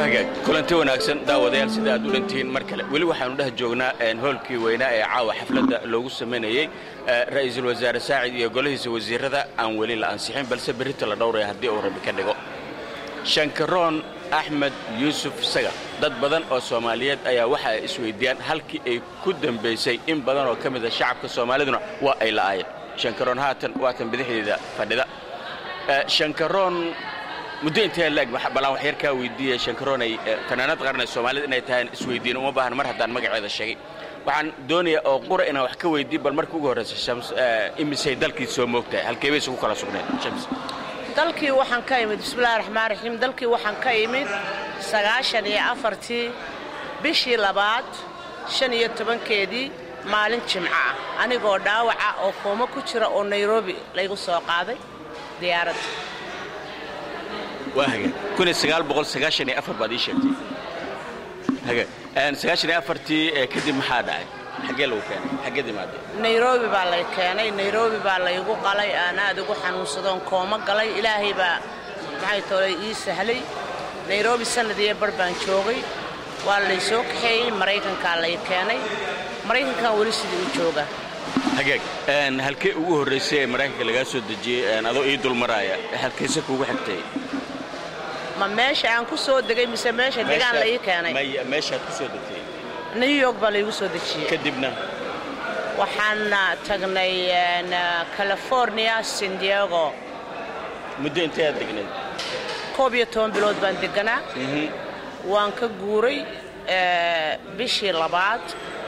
hagaag kulanti wanaagsan daawadayaal sida aad u dhantihiin mar kale weli waxaanu dheh joognaa hoolkii weynaa ee caawa xafladda loogu samaynayey ra'iisul wasaare saacid iyo golahiisa wasiirrada aan weli la ansixin balse berrita la dhowraya haddii uu rabi ka dhigo shankaroon axmed yuusuf saga dad badan oo soomaaliyeed ayaa waxa ay isweyddiiyaan halkii ay ku dambaysay in badan oo ka mida shacabka soomaaliduna waa ay la'aayeen shankaroon haatan waatan bidixdeeda fadhida shankaroon muddo intee laeg ballaan wax yar kaa weydiiya shankaroonay fanaanad qaranay soomaalida inay tahay isweydiin uma baahan mar haddaan magaceeda sheegay waxaan doonayaa oo qura inaan wax ka weydiin bal marka ugu horraysa shams imisay dalkii soo moogtahay halkee bay isugu kala sugnayd shams dalkii waxaan ka imid bismillahi raxmaan raxiim dalkii waxaan ka imid sagaashan iyo afartii bishii labaad shan iyo tobankeedii maalin jimco ah anigoo dhaawaca oo kooma ku jira oo nairobi laygu soo qaaday diyaaradda waa hagaag kun iyo sagaal boqol sagaashan iyo afar baad ii sheegtay hagaag sagaashan iyo afartii kadib maxaa dhacay xaggee lagu keenay xaggeed imaadee nairobi baa lay keenay nairobi baa laygu qalay aan aad ugu xanuunsadoon kooma galay ilaahay baa maxay toolay ii sahlay nairobi sannad iyo bar baan joogay waa lay soo kaxeeyey maraykankaa lay keenay maraykankan weli sidii u jooga hagaag halkee ugu horraysay ee maraykanka lagaa soo dejiyey adoo ii dulmaraaya halkayse kuugu xigtay ma meesha aan ku soo degay mise meesha degaan la ii keenay meeshaad ku soo degtay new york baa laygu soo dejiyey kadibna waxaan tagnay california san diego muddo intee aad degnayd koob iyo toban bilood baan deganaa waan ka guuray bishii labaad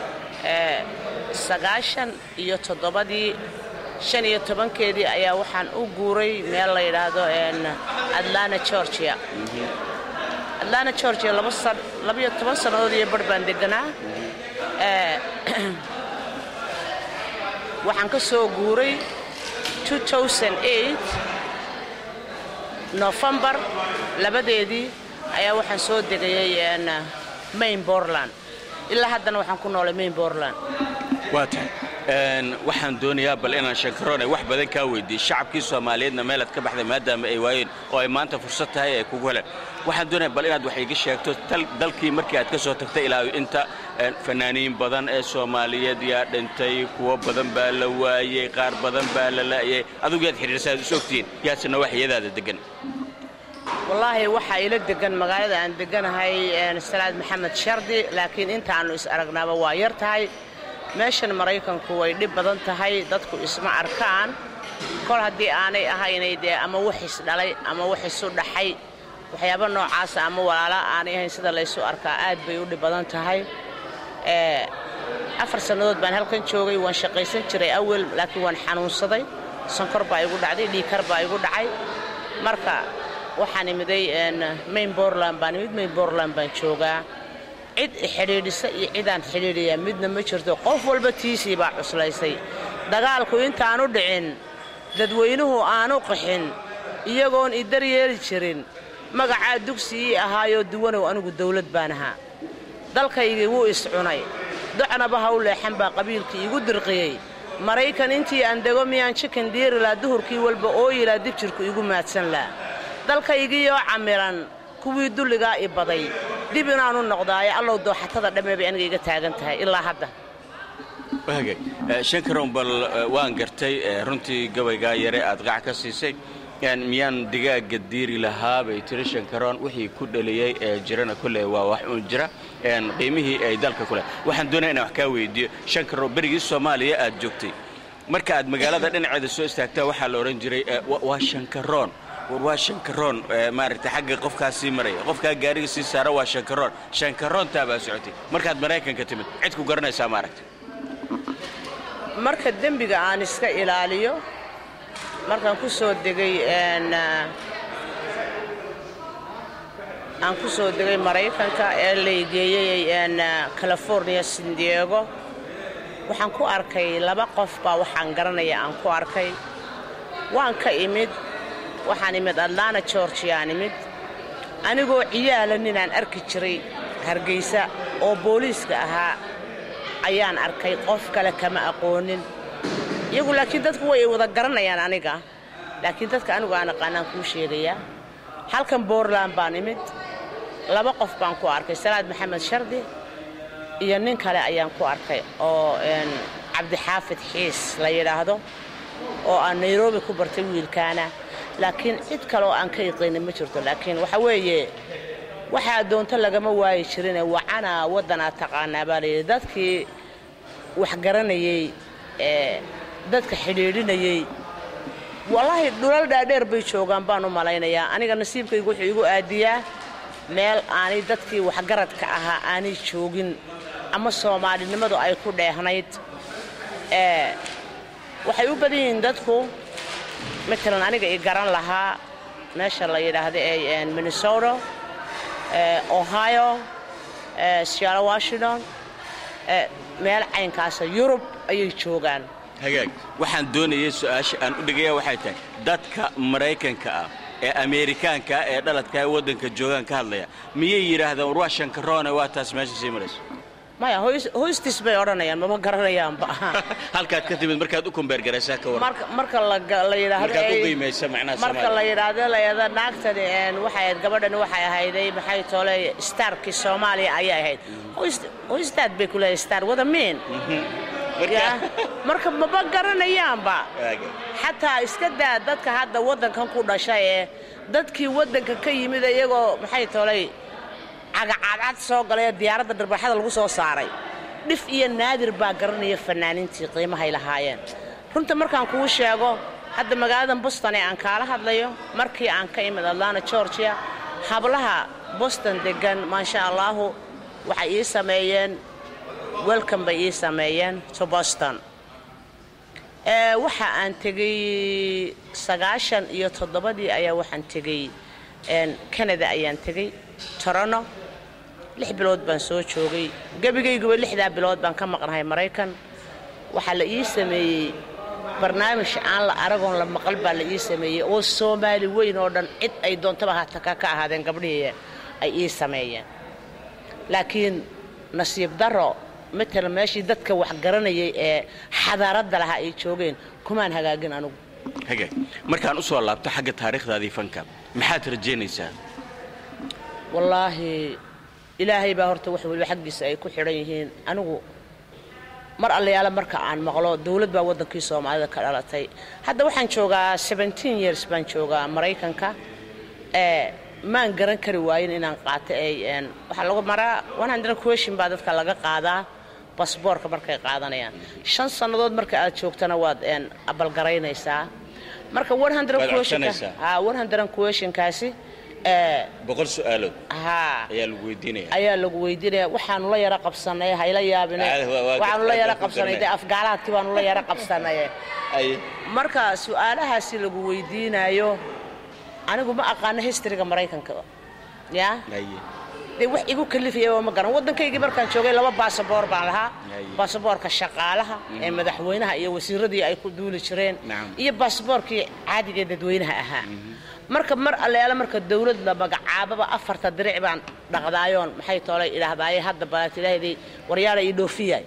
sagaashan iyo toddobadii shan iyo tobankeedii ayaa waxaan u guuray meel la yidhaahdo atlanta georgia atlanta georgia labayo toban sannadood iyo bar baan deganaa waxaan ka soo guuray nofembar labadeedii ayaa waxaan soo degayay main bortland ilaa haddana waxaan ku noolay main bortland waa tahay waxaan doonayaa bal inaan shankaroon ay wax badan kaa weydiiyey shacabkii soomaaliyeedna meelaad ka baxday maadaama ay waayeen oo ay maanta fursad tahay ay kugu heleen waxaan doonaya bal inaad wax iga sheegto dalkii markii aad ka soo tagtay ilaa inta fanaaniin badan ee soomaaliyeed yaa dhintay kuwo badan baa la waayey qaar badan baa la la'yay adigu yaad xidhiirsa aad is ogtihiin yaasina wax iyadaada degan wallaahi waxaa ila degan magaalada aan deganahay salaad maxamed shardi laakiin intaannu is aragnaaba waa yar tahay meeshan maraykanku way dhib badan tahay dadku isma arkaan kol haddii aanay ahaynay dee ama wax isdhalay ama wax isu dhaxay waxyaaba noocaasa ama walaala aanay ahayn sida laysu arkaa aad bay u dhib badan tahay afar sannadood baan halkan joogay waan shaqaysan jiray awel laakiin waan xanuunsaday sonkor baa igu dhacday dhiikar baa igu dhacay marka waxaan imiday main bortland baan imid main bortland baan joogaa cid xidhiidhisa iyo cidaan xidhiidhiyaa midna ma jirto qof walba tiisii baa cuslaysay dagaalku intaanu dhicin dadweynuhu aanu qaxin iyagoon idar yeeli jirin magacaa dugsigii ahaayoo duwanow anigu dawlad baan ahaa dalkaygii wuu iscunay docnaba ha u leexan baa qabiilkii igu dirqiyey maraykan intii aan dego miyaan jikan diirilaa duhurkii walba ooyilaa dibjirku igu maadsan laa dalkaygiioo camiran kuwii dulligaa i baday dib inaanu noqdaayo allow dooxatada dhammee bay aniga iga taagan tahay ilaa hadda shankaroon bal waan gartay runtii gabaygaa yare aad qac ka siisay miyaan digaaga diiri lahaa bay tiri shankaroon wixii ku dhaliyey ee jirana kolley waa wax uun jira qiimihii ay dalka ku leh waxaan doonaya inaan wax kaa weydiiyo shankaroon berigii soomaaliya aad joogtay marka aad magaalada dhinaceeda soo istaagtaa waxaa la odhan jiray waa shankaroon war waa shankaroon maaragtay xagga qofkaa sii maraya qofkaa gaariga sii saara waa shankaroon shankaroontaa baa socotay markaad maraykanka timid cid ku garanaysaa maaragtay marka dembiga aan iska ilaaliyo markaan ku soo degay aan ku soo degay maraykanka ee laygeeyey california san diego waxaan ku arkay laba qof baa waxaan garanaya aan ku arkay waan ka imid waxaan imid atlanta georgiaan imid anigoo ciyaala ninaan arki jiray hargaysa oo booliiska ahaa ayaan arkay qof kale kama aqoonin iyagu laakiin dadku way wada garanayaan aniga laakiin dadka anigu aan aqaanaan kuu sheegayaa halkan bortland baan imid laba qof baan ku arkay salaad maxamed shardi iyo nin kale ayaan ku arkay oo cabdixaafid xiis la yidhaahdo oo aan nairobi ku bartay wiilkaana laakiin cid kale oo aan ka iqaynin ma jirto laakiin waxa weeye waxaa doonto lagama waayi jirine wacana waddanaa taqaanaa baa layidhi dadkii wax garanayey ee dadka xidhiidhinayey wallaahi dhulal dhaadheer bay joogaan baan u malaynayaa aniga nasiibkaygu wuxuu igu aadiyaa meel aanay dadkii waxgaradka ahaa aanay joogin ama soomaalinimadu ay ku dheehnayd ee waxay u badan yihiin dadku matalan aniga i garan lahaa meesha la yidhaahda ee minnesota ohio seattle washington meel caynkaasa yurub ayay joogaan hagaag waxaan doonayay su-aasha aan u dhigaya waxay tahay dadka maraykanka ah ee ameerikaanka ah ee dhaladka ee waddanka joogaan ka hadlaya miyay yidhaahdeen war waa shankaroone waa taas meesha sii marayso maya hoystis bay odhanayaan mama garanayaanba halkaad ka timid markaad u kumbeergaraysaa ka waran marka la yidhaahdo markaad u qiimaysa macnaha marka la yidhaahdo layada naagtani waxay ahayd gabadhani waxay ahayday maxay toole starkii soomaaliya ayay ahayd hoystaad bay ku leedahay star wada miin marka maba garanayaanba xataa iska daa dadka hadda waddankan ku dhashay ee dadkii waddanka ka yimid iyagoo maxay toolay cagacadcad soo galay diyaaradda dharbaaxada lagu soo saaray dhif iyo naadir baa garanaya fanaaniintii qiimahay lahaayeen runta markaan kuu sheego hadda magaaladan boston ee aan kaala hadlayo markii aan ka imid atlanta georgia hablaha boston deggan maasha allaahu waxay ii sameeyeen welcome bay ii sameeyeen to boston waxa aan tegey sagaashan iyo toddobadii ayaa waxaan tegey canada ayaan tegey torono lix bilood baan soo joogay gebigayguba lixdaa bilood baan ka maqnahay maraykan waxaa la ii sameeyey barnaamij aan la aragoon la maqal baa la ii sameeyey oo soomaali weyn oo dhan cid ay doontaba hataka ka ahaadeen gabdhihii ay ii sameeyeen laakiin nasiib daro matalan meeshii dadka wax garanayay ee xadaaradda lahaa ay joogeen kumaan hagaagin anugu hagaag markaan u soo laabto xagga taariikhdaadii fanka maxaad rajaynaysaa wallaahi ilaahay baa horta wax weliba xaggiisa ay ku xidhan yihiin anigu mar allayaala marka aan maqlo dawlad baa waddankii soomaalida ka dhalatay hadda waxaan joogaa years baan joogaa maraykanka ee maan garan kari waayin inaan qaato ay waxaa lagu maraa question baa dadka laga qaadaa basboorka markay qaadanayaan shan sannadood marka aad joogtana waad abalgaraynaysaa marka questionkaasi boqol su-aalood haa ayaa lagu weydiinaya ayaa lagu weydiinaya waxaanu la yaro qabsanay hayla yaabine waxaanu la yaro qabsanay dee afgaalaadkii baanu la yaro qabsanaye marka su-aalahaasi lagu weydiinaayo anigu ma aqaano historyga maraykanka ya dee wax igu kalifaya ma garan waddankaygii markaan joogay laba baasaboor baan lahaa baasaboorka shaqaalaha ee madaxweynaha iyo wasiiradii ay ku duuli jireen iyo baasaboorkii caadiga ee dadweynaha ahaa marka mar alleala marka dawlad la magacaababa afarta diric baan dhaqdaayoon maxay toolay idhaahdaaye hadda balaat ilaahday waryaala ii dhoofiyay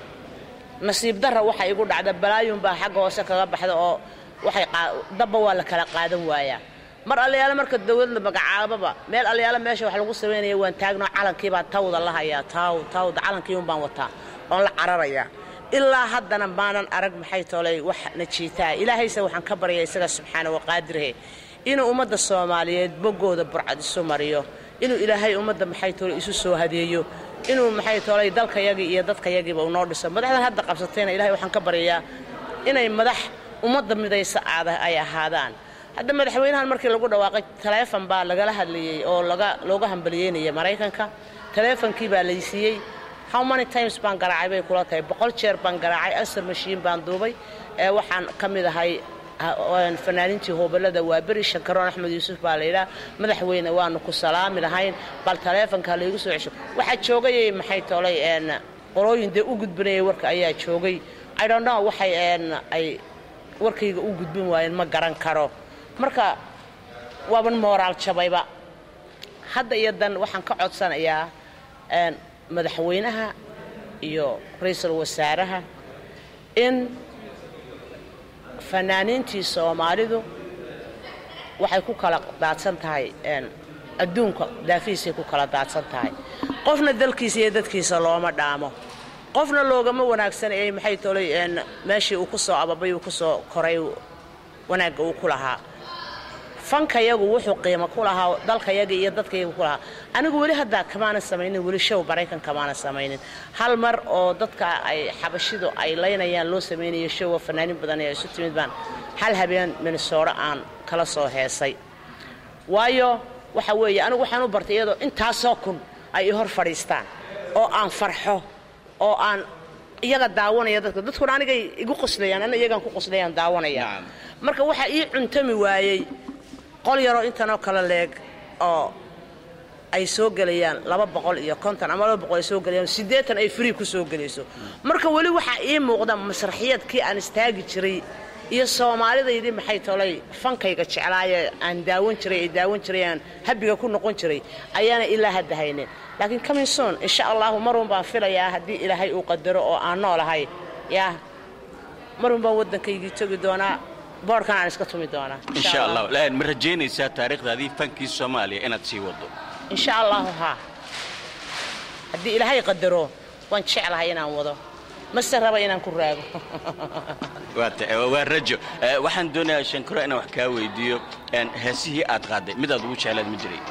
nasiib darra waxa igu dhacda balaayun baa xagga hoose kaga baxda oo waxay dabba waa la kala qaadan waayaa mar allayaala marka dawlad la magacaababa meel allayaala meesha wax lagu samaynaya waan taagno calankii baan tawda la hayaa taw tawda calankiiun baan wataa oon la cararayaa ilaa haddana maanan arag maxay toolay wax najiitaa ilaahayse waxaan ka baryaa isaga subxaana waqaadirhe inuu ummadda soomaaliyeed boggooda burcad isu mariyo inuu ilaahay ummadda maxay toolay isu soo hadeeyo inuu maxay toolay dalkayagii iyo dadkayagiiba unoo dhiso madaxdan hadda qabsatayna ilahay waxaan ka baryayaa inay madax ummadda midaysa aada ay ahaadaan hadda madaxweynahan markii lagu dhawaaqay taleefon baa lagala hadlayey oo laga looga hambaliyeynaya maraykanka taleefonkii baa laysiiyey how many times baan garaacay bay kula tahay boqol jeer baan garaacay asar mashiin baan duubay ee waxaan ka mid ahay fanaaniintii hoobalada waa beri shankaroon axmed yuusuf baa layidhaha madaxweyne waanu ku salaami lahayn bal taleefonka laygu soo cesho waxaa joogayay maxay toolay qolooyin dee u gudbinayay warka ayaa joogay i don't know waxay ay warkayga u gudbin waayeen ma garan karo marka waaban mooraal jabayba hadda iyo dan waxaan ka codsanayaa madaxweynaha iyo ra-iisul wasaaraha in fanaaniintii soomaalidu waxay ku kala daadsan tahay adduunka daafihiisay ku kala daadsan tahay qofna dalkiisa iyo dadkiisa looma dhaamo qofna loogama wanaagsan ee maxay tolay meeshii uu ku soo ababay uu ku soo koray wanaagga uu ku lahaa fankayagu wuxuu qiimo ku lahaa dalkayaga iyo dadkayaga ku lahaa anigu weli haddaa kamaanan samaynin weli show maraykan kamaanan samaynin hal mar oo dadka ay xabashidu ay laynayaan loo samaynayo showa fanaanin badan ee isu timid baan hal habeen minnesooto aan kala soo heesay waayo waxa weeye anigu waxaan u bartay iyadoo intaasoo kun ay i hor fadhiistaan oo aan farxo oo aan iyaga daawanaya dadka dadkuna anigay igu qoslayaan ana iyagaan ku qoslayaan daawanaya marka waxaa ii cuntami waayey qol yaroo intanoo kale leeg oo ay soo gelayaan laba boqol iyo konton ama laba boqol ay soo gelayaan siddeetan ay free ku soo gelayso marka weli waxaa ii muuqda masraxiyadkii aan istaagi jiray iyo soomaalidaydii maxay tolay fankayga jeclaaye aan daawan jiray ay daawan jiray aan habiga ku noqon jiray ayaana ilaa hadda haynin laakiin kaminsoon insha allahu marun baan filayaa haddii ilaahay uu qadaro oo aan noolahay yaa marun baan waddankaygii togi doonaa boorkan aan iska tumi doonaa insha allah laakiin ma rajaynaysaa taariikhdaadii fankii soomaaliya inaad sii wado insha allahu haa haddii ilaahay qadaro waan jeclahay inaan wado mase raba inaan ku raago waa rajo waxaan doonayaa shankaro inaan wax kaa weydiiyo heesihii aad qaaday mid aad ugu jeclaad ma jiray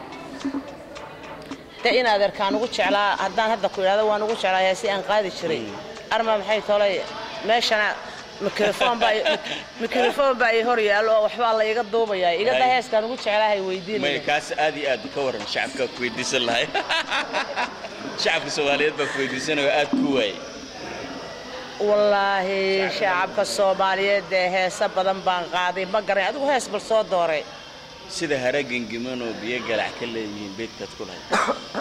de in adeerkaan ugu jeclaa haddaan hadda ku idhahdo waan ugu jeclaa heesi aan qaadi jiray arma maxay tolay meeshana mikrofoon baa ii hor yaallo oo waxbaa la iga duubayaa igada heeskaan ugu jeclaahay weydiinaya kaas aad iyo aad ka waran shacabkaa ku weydiisan lahay shacabka soomaaliyeed baa ku weydiisanaya aad ku waayey wallaahi shacabka soomaaliyeed ee heese badan baan qaaday ma garan adigu hees bal soo dooray sida haragengimanoo biyo galac ka leeyihiin beydkaad ku lahayd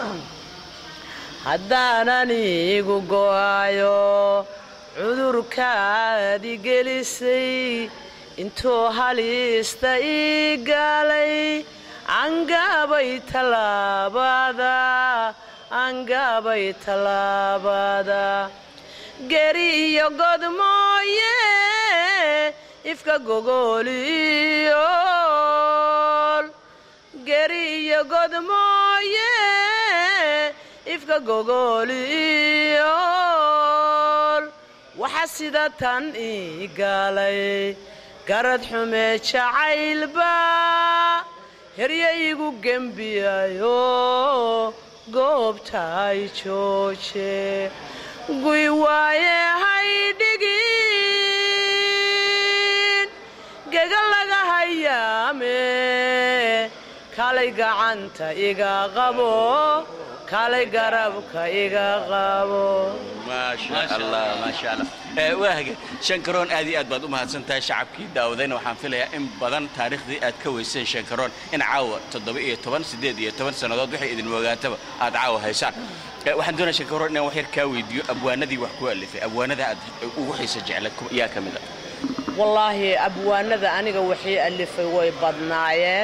haddaanan iigu go'ayo cudurkaadi gelisay intuu halista ii gaalay angaabay tallaabada angaabay tallaabada geri iyo god mooye ifka gogooliyool geri iyo god mooye ifka gogooliyool waxa sida tan ii gaalay garad xumee jacaylba heryaygu gembiyayo goobtaay jooje guy waaye haydhigin gega laga hayaame kalay gacanta iga qabo kalay garabka iga qabo maasha allah maasha allah waahaga shankaroon aad iyo aad baad u mahadsan tahay shacabkii daawadayna waxaan filayaa in badan taariikhdii aad ka weyseen shankaroon in caawa toddoba iyo toban siddeed iyo toban sannadood waxay idin ogaataba aad caawa haysaan waxaan doonaya shankaroon inaan wax yar kaa weydiiyo abwaanadii wax ku alifay abwaanada aad ugu xiisa jeclad yaa ka mid a wallaahi abwaanada aniga waxii alifay way badnaayeen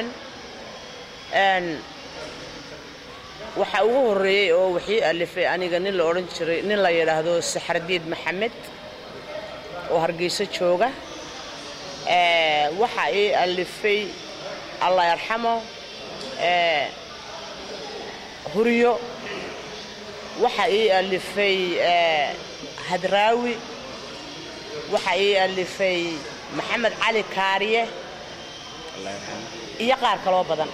waxaa ugu horreeyey oo wixii alifay aniga nin la odhan jiray nin la yidhaahdo saxardiid maxamed oo hargeyso jooga waxaa ii alifay allah yarxamo huryo waxaa ii alifay hadraawi waxaa ii alifay maxamed cali kaariye iyo qaar kaloo badan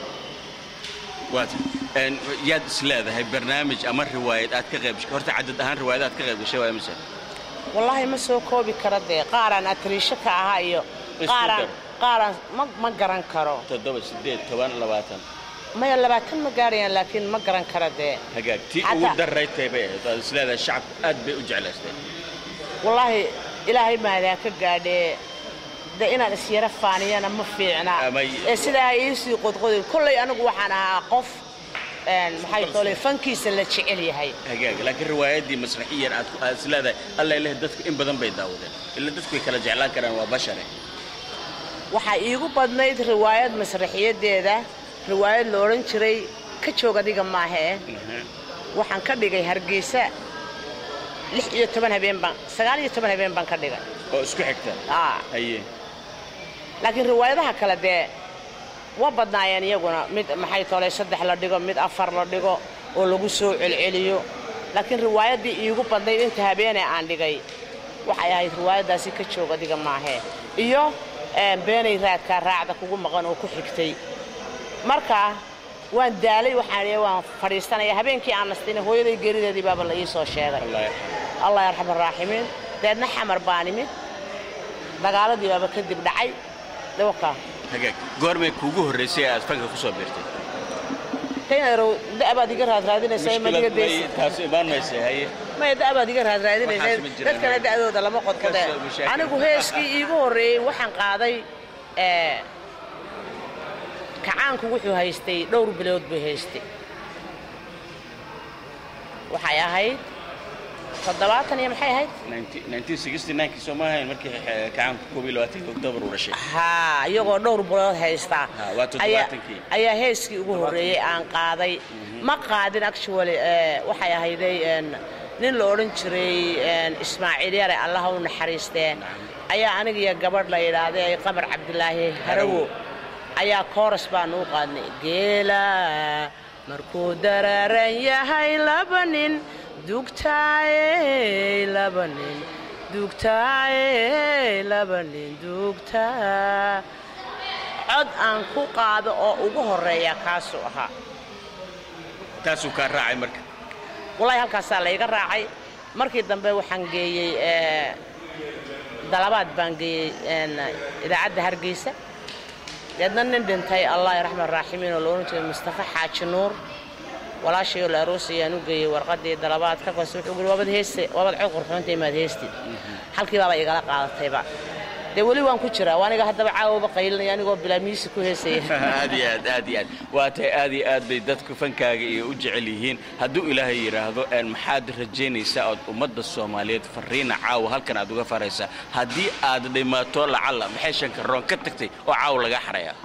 yaad is leedahay barnaamij ama riwaayad aad ka qayb horta cadad ahaan riwaayad aad ka qayb gashay waaya mise wallaahi ma soo koobi kara dee qaaraan atriisho ka ahaa iyo qaaraan qaaraan ma ma garan karo toddoba siddeed toban labaatan maya labaatan ma gaarayaan laakiin ma garan kara dee hagaag tii ugu darraytay bay ahayd aad is leedahay shacabku aad bay u jeclaystay wallaahi ilaahay maadaa ka gaadhee de inaan isyara faaniyana ma fiicna ee sidaa iisii qodqodi kollay anigu waxaan ahaa qof maxay tole fankiisa la jecel yahay hagaag laakiin riwaayaddii masraxiyan aad aad is leedahay alla ilaahay dadku in badan bay daawadeen ila dadku way kala jeclaan karaan waa bashare waxaa iigu badnayd riwaayad masraxiyadeeda riwaayad la odhan jiray ka joog adiga maahee waxaan ka dhigay hargeysa lix iyo toban habeen baan sagaal iyo toban habeen baan ka dhigay oo isku xigta aa haye laakiin riwaayadaha kale dee wa badnaayeen iyaguna mid maxay tolay saddex la dhigo mid afar la dhigo oo lagu soo celceliyo laakiin riwaayaddii iigu badnayd inta habeenee aan dhigay waxay ahayd riwaayaddaasi ka joog adiga maahee iyo beenay raadkaa raacda kugu maqan oo ku xigtay marka waan daalay waxaan waan fadhiisanaya habeenkii aan nastayna hooyaday geerideedii baaba la ii soo sheegay allah yarxam araaximiin deedna xamar baan imid dagaaladii baaba kadib dhacay dhawakaa hagaag goormay kuugu horraysay aad fanka ku soo biirtay taynarow da'baad iga raadraadinaysaa madiga deys taas imaan maysa haye maya da'baad iga raadraadinaysaa Waxaas ma jiraan. dadkana da'dooda lama qodqodee Kasoo mashaakil. anigu heeskii iigu horreeyey waxaan qaaday ee, kacaanku wuxuu haystay dhowr bilood buu haystay waxay ahayd toddobaatan iyo maxay ahayd 1969 soo ma ahayn markii eh, kacaanku koob iyo labaatanki oktoobar uu dhashay haa iyagoo dhowr bilood haystaa Ha, waa ayaa- toddobaatankii. ayaa heeskii ugu horreeyey aan qaaday ma qaadin actually ee, waxay ahayday een, nin la odhan jiray een, ismaaciil yare allaha u naxariistee ayaa anigiyo gabadh la yidhaahday qamar cabdilaahi harawo ayaa kooras baanu u qaadnay geela markuu daraaran yahay laba nin dugtaaye laba nin dugtaaye laba nin dugtaa cod aan ku qaado oo ugu horreeya kaasuu ahaa taasuu kaa raacay marka wallaahi halkaasaa layga raacay markii dambe waxaan geeyey ee, dalabaad baan geeyey een, idaacadda hargeysa deedna nin dhintay allah raxman raaximiin oo la odhan jiray mustafa xaaji nuur walaashayoo la aroosayaan u geeyey warqaddii dalabaad ka kos wuxuu guri waabad heeste waabad cod qurxoonta imaad heestid halkii baaba igala qaadatayba dee weli waan ku jiraa waa aniga haddaba caawaba qaylinaya anigoo bilaa miisi ku heesaya aad iyo aad aad iyo aad waa tahay aad iyo aad bay dadku fankaaga iyo u jecel yihiin hadduu ilaahay yidhaahdo een maxaad rajaynaysaa ood ummadda soomaaliyeed farriina caawa halkan aad uga faraysaa haddii aad dhimaato lacalla maxay shankaroon ka tagtay oo caawa laga xarayaa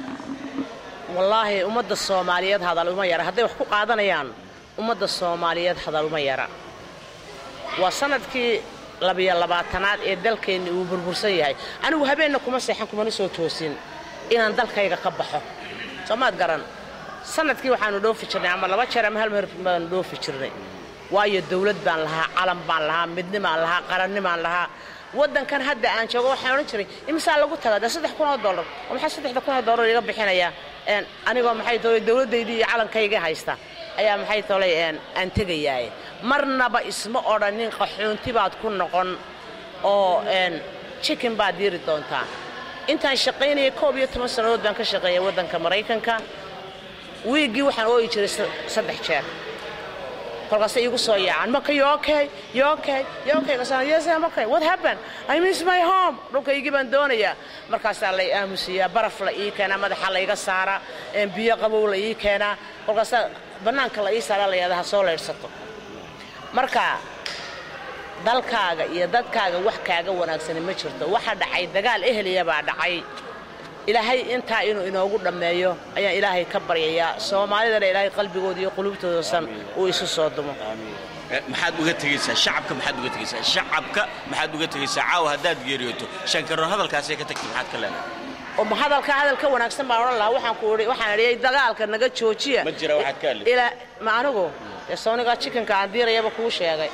wallaahi ummadda soomaaliyeed hadal uma yara hadday wax ku qaadanayaan ummadda soomaaliyeed hadal uma yara waa sanadkii labiyo labaatanaad ee dalkeenni uu burbursan yahay anigu habeenna kuma seexan kumana soo toosin inaan dalkayga ka baxo soo maad garan sanadkii waxaanu dhoofi jirnay ama laba jeer ama hal meer baanu dhoofi jirnay waayo dawlad baan lahaa calan baan lahaa midnimaan lahaa qarannimaan lahaa waddankan hadda aan joogo waxaan odhan jiray imisaa lagu tagaa dee saddex kun oo dollar oo maxaa saddexda kun oo dollar iga bixinayaa een anigoo maxay tolay dawladdaydii iyo calankayga haysta ayaa maxay tolay een aan tegayaaye marnaba isma odhanin qaxoonti baad ku noqon oo een chicken baad diiri doontaa intaan shaqaynayay koob iyo toban sannadood baan ka shaqeeyay waddanka maraykanka wiiggii waxaan ooyi jiray sa- saddex jeer kolkaasay iigu soo yaacaan marka you okay you okay you okay kasaan yes I'm okay what happened I miss my home dhulkaygii baan doonayaa markaasaa lay aamusiyaa baraf la ii keenaa madaxa layga saaraa een biyo qabow la ii keenaa kolkaasaa bannaanka la ii saaraa la yidhahdaa ha soo leydhsato marka dalkaaga iyo dadkaaga wax kaaga wanaagsani ma jirto waxa dhacay dagaal eheliya baa dhacay ilaahay intaa inuu inoogu dhammeeyo ayaan ilaahay ka baryayaa soomaalidana ilaahay qalbigooda iyo qulubtoodasan uu isu soo dumo Eh, maxaad uga tegaysaa shacabka maxaad uga tegaysaa shacabka maxaad uga tegaysaa caawa haddaad geeriyooto shankaroon hadalkaasay ka tagtay maxaad ka leedahay oo ma hadalka hadal ka wanaagsan baan odhan lahaa waxaan ku idhi waxaan idhiyay dagaalka naga joojiya ma jira waxaad ka hadli ilaa ma anigu dee soonigaa chicken-ka aan diirayaba kuu sheegay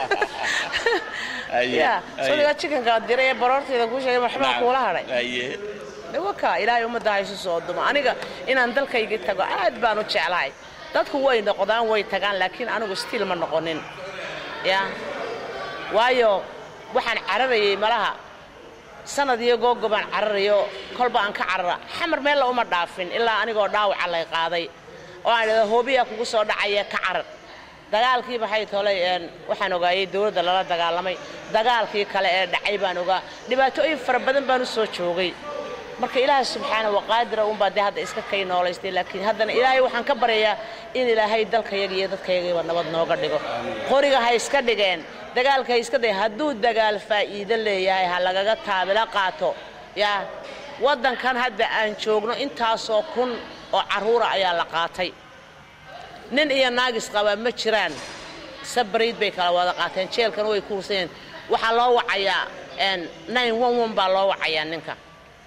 Aye, ya aye. soonigaa chicken-ka aan diiraya baroorteeda kuu sheegay waxbaa kuula hadhay Aye. de waka ilaahay ummadda ha isu soo dumo aniga inaan dalkaygii tago aad baan u jeclahay dadku way noqdaan way tagaan laakiin anigu stiil ma noqonin ya waayo waxaan cararayay malaha sanad iyo googo baan cararayo kolba aan ka carara xamar meella uma dhaafin ilaa anigoo dhaawaca lay qaaday oo aan idhahdo hoobiyaa kugu soo dhacaya ka carar dagaalkii maxay tolay een waxaan ogaayey dowladda lala dagaalamay dagaalkii kale ee dhacay baan ogaa dhibaatooyin fara badan baan u soo joogay marka ilaahay subxaana waqaadira unbaa dee hadda iska kay noolaystay laakiin haddana ilaahay waxaan ka baryayaa in ilaahay dalkayaga iyo dadkayagiiba nabad nooga dhigo qoriga ha iska dhigeen dagaalka ha iska dhigeen hadduu dagaal faa'iido leeyahay ha lagaga taabila qaato yaa waddankan hadda aan joogno intaasoo kun oo carruura ayaa la qaatay nin iyo naagis qabaa ma jiraan sabriid bay kala wada qaateen jeelkana way kuursayeen waxaa loo wacayaa een, 911 baa loo wacayaa ninka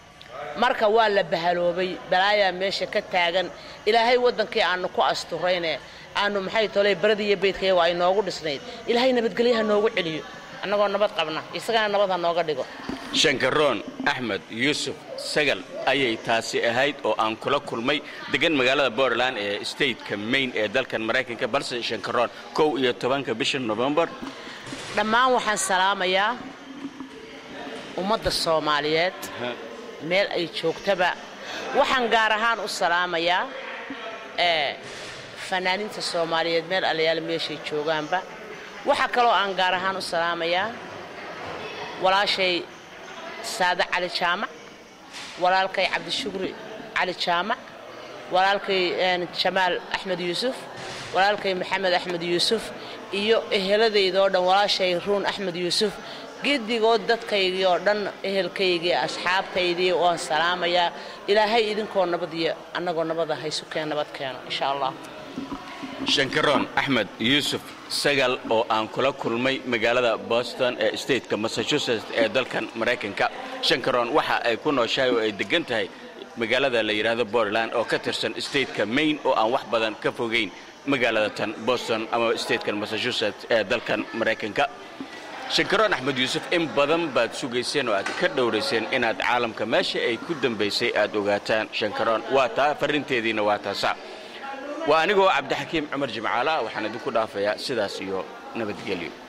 marka waa la bahaloobay balaayaa meesha ka taagan ilaahay waddankii aannu ku asturayne aannu maxay tolay baradi iyo beydkayago ay noogu dhisnayd ilaahay nabadgelyaha noogu celiyo annagoo nabad qabna isagana nabad ha nooga dhigo shankaroon axmed yuusuf sagal ayay taasi ahayd oo aan kula kulmay degan magaalada bortland ee stateka maine ee dalkan maraykanka balse shankaroon kow iyo tobanka bisha novembar dhammaan waxaan salaamayaa ummadda soomaaliyeed meel ay joogtaba waxaan gaar ahaan u salaamayaa ee fanaaniinta soomaaliyeed meel allayaal meeshay joogaanba waxaa kaloo aan gaar ahaan u salaamayaa walaashay saade cali jaamac walaalkay cabdishukri cali jaamac walaalkay jamaal axmed yuusuf walaalkay maxamed axmed yuusuf iyo eheladeydoo dhan walaashay ruun axmed yuusuf gedigood dadkaygii oo dhan ehelkaygii asxaabtaydii waan salaamayaa ilaahay idinkoo nabad iyo annagoo nabada haysukeen nabad keeno insha allah shankaroon axmed yuusuf sagal oo aan kula kulmay magaalada boston ee stateka massachusetts ee dalkan maraykanka shankaroon waxa ay ku nooshahay oo ay deggan tahay magaalada la yidhaahdo bortland oo ka tirsan stateka maine oo aan wax badan ka fogayn magaalada tan boston ama statekan massachusetts ee dalkan maraykanka shankaroon axmed yuusuf in badan baad sugayseen oo aad ka dhowrayseen inaad caalamka meesha ay ku dambaysay aad ogaataan shankaroon waa taa farrinteediina waa taasa waa anigoo cabdixakiim cumar jimcaala waxaan idinku dhaafayaa sidaas iyo nabadgelyo